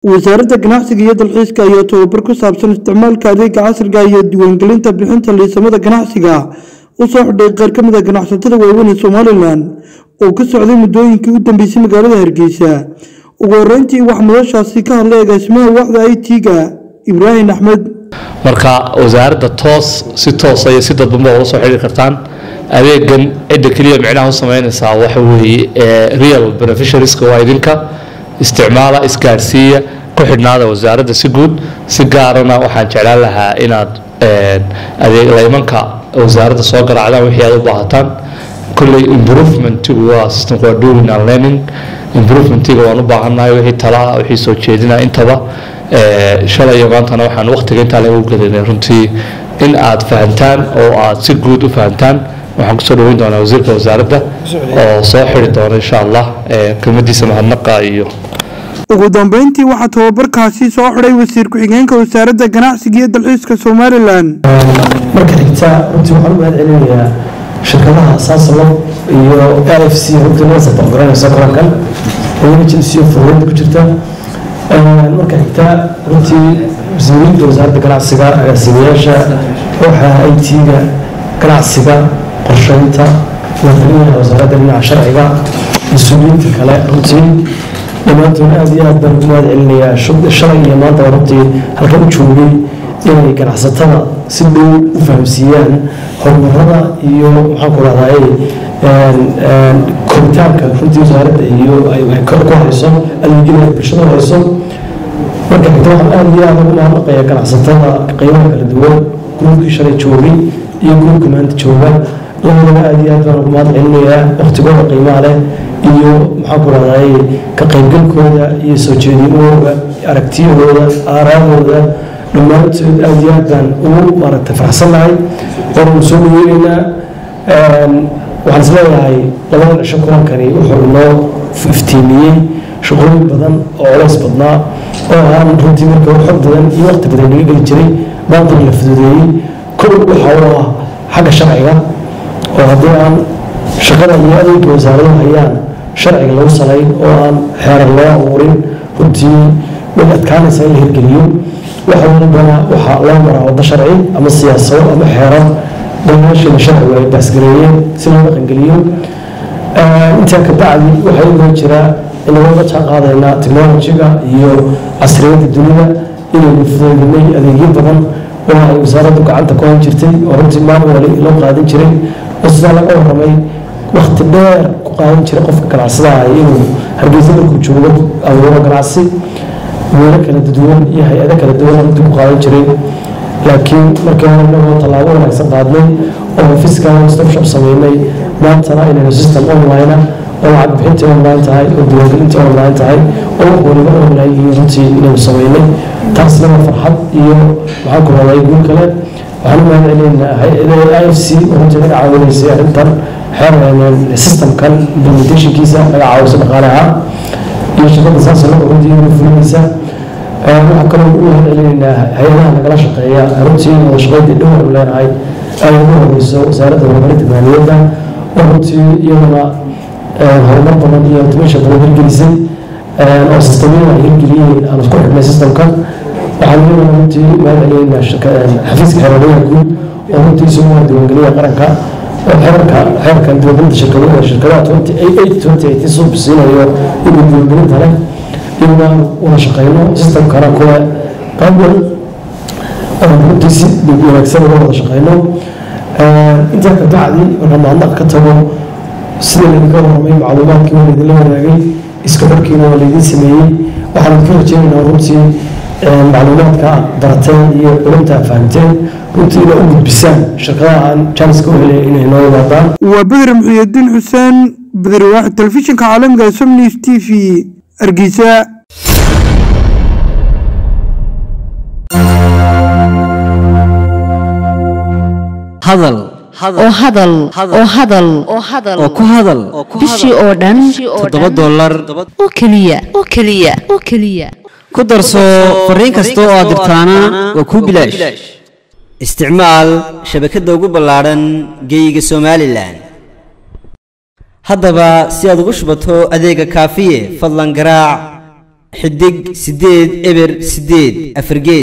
wasaaradda ganacsiga iyo dalxiiska ayaa tababar ku saabsan isticmaalka adeega casriga iyo diiwaangelinta bixinta liisamada ganacsiga u soo xidhay qaar ka mid a ganacsatada waaweyn ee somalilan oo ka socday muddooyinkii u dambeysay magaalada hargeysa ugu horeyntii waxaa madashaasi ka hadlay agaasimaha waaxda i t-ga ibraahim axmed marka wasaaradda toos si toosa iyo si dadbanba ula soo xidhiiri kartaan adeegan cidda keliya micnaha u sameynaysaa waxa weeye real beneficiarieska waa idinka isticmaala isgaarsiiya ku xidhnaada wasaaradda si guud si gaarana waxaan jeclaan lahaa inaad adeeg laymanka wasaaradda soo garaacdaan wixii aad u baahataan kolley improvementigu waa systemku waa doing and learning improvementiga waan u baahannahay wixii talaa wixii soo jeedinaa intaba shalay iyo maantana waxaan waqtiga intaa lagu gadanay runtii in aad fahantaan oo aad si guud u fahantaan waxaan kusoo dhaweyn doonaa wasiirka wasaaradda oo soo xiri doona insha allah kelmadiisa mahadnaqa iyo ugu dambeyntii waxaa tababarkaasi soo xidhay wasiir ku-xigeenka wasaaradda ganacsiga iyo dalxiiska somalilan marka xigta runtii waxaan u mahad celinayaa shirkadaha saasalo iyo l f c runtii noo saboqgaranaysa kulankan emergency of dowladda ku jirta marka xigta runtii mas-uuliyiinta wasaaradda ganacsiga agaasimayaasha waxa i t-ga ganacsiga qorsheynta madaxweynaha wasaaradda dhinaca sharciga mas-uuliyiinta kale runtii dhammaantood aad iyo aad baan ugu mahad celinayaa shalay iyo maanta runtii halkan u joogay inay ganacsatada si dhow u fahamsiiyaan horumarada iyo maxaan ku rahdaye koritaanka runtii wasaaradda iyo ku hayso adeegyada bulshada hayso marka xigta waxaan aad iyo aad ugu mahadnaqayaa ganacsatada qiimaha kala duwan gruubkii shalay joogay iyo gruubka maanta jooga labadaba aad iyo aad baan ugu mahad celinayaa waqtigooda qiimaha leh iyo maxaan ku rahdaye ka qaybgalkooda iyo soo jeedinahooda aragtiyahooda aaraadooda dhammaantood aad iyo aad baan ugu maaragtay faraxsannahay waanu soo dhaweynaynaa waxaan isleeyahay labada dhasho kulankani wuxuu inoo iftiimiyey shaqooyin badan oo culays badnaa oo aan runtii marka xog badan iyo waqti badan laga geli jiray maantana la fududeeyey kow waxaa u ah xagga sharciga oo haddii aan shaqada iyo adeegga wasaaradaha hayaan sharciga lagu salayn oo aan xeerar loo abuurin runtii way adkaanaysa in la hirgeliyo waxa walbana waxaa loo maraa waddo sharci ama siyaasado ama xeerar dhammaashiina sharcigu ay baasgareeyeen si loo dhaqangeliyo intaa ka bacdi waxaa inoo jira inagooga jaan qaadaynaa technolojiga iyo casriyadda dunida inaynu fuduydinay adeegyo badan oo ay wasaaraddu gacanta ku han jirtay oo runtii maamuli loo qaadan jiray oo sidaa laga waramay wakti dheer ku qaadan jiray qofka ganacsadaha inuu hargeysa markuu joogo abuuro ganacsi meelo kala duwan iyo hay-ado kala duwan runtii ku qaadan jiray laakiin markii hore inagoo tallaabo wanaagsan qaadnay oo fiscal stopshop sameynay maantana inaynu system online oo lacag bixintii online tahay oo diiwaangelintii online tahay oo wax waliba online iyo runtii inaynu sameynay taasna waa farxad iyo maxaan ku raday guul kale waxaan u mahad celinaynaa hay-ada i f c oo runtii naga caawinaysay arrintan xeer systemkan implementationkiisa naga caawisa dhaqaalaha iyo shaqada saasalo runtii inuu fulinaysa waxaa kaloo u mahad celinaynaa hay-adaha nagala shaqeeya runtii wada shaqaydii dhow aynu leenahay ay ugu horeyso wasaaradda horumarinta maaliyadda oo runtii iyaduna horumar badan iyo automation badan hirgelisay oo sistemyada ay hirgeliyeen aan isku xidhnay systemka waxaan iyaduna runtii mahad celinaynaa xafiiska xeeraryaha guud oo runtii isugu diiwaangeliya qaranka oo xeerka xeerkan diiwaangelinta shirkadaha shirkadaha twenty eight twenty eight soo bisiinayo inuu diiwaangelinta leh inaan wada shaqeyno systemkana kuwa qaban runtii si wanaagsan uga wada shaqeyno intaa ka bacdi marka mahadnaq ka tago sida laydinka warramay macluumaadkii waa laydinla wadaagay iska xorkiina waa laydin sameeyey waxaan ka rajeynaynaa runtii macluumaadka aad barateen iyo culumta aad fahamteen runtii inaa u gudbisaan shirkadaha aan janiska u helay inay noo wadaadaan waa bedre muxuudiin xuseen bedre waaxid telefishinka caalamiga som news t v hargeysa hadal oo hadal oo hadal oo ku hadal bishii oo dhan toddoba dollar oo keliya oo keliya oo keliya ku darso fariin kasta oo aad dirtaana waa kuu bilaash isticmaal shabakadda ugu ballaadhan geeyiga somalilan haddaba si aad ugu shubato adeega kaafiye fadlan garaac xidig siddeed eber siddeed afargeed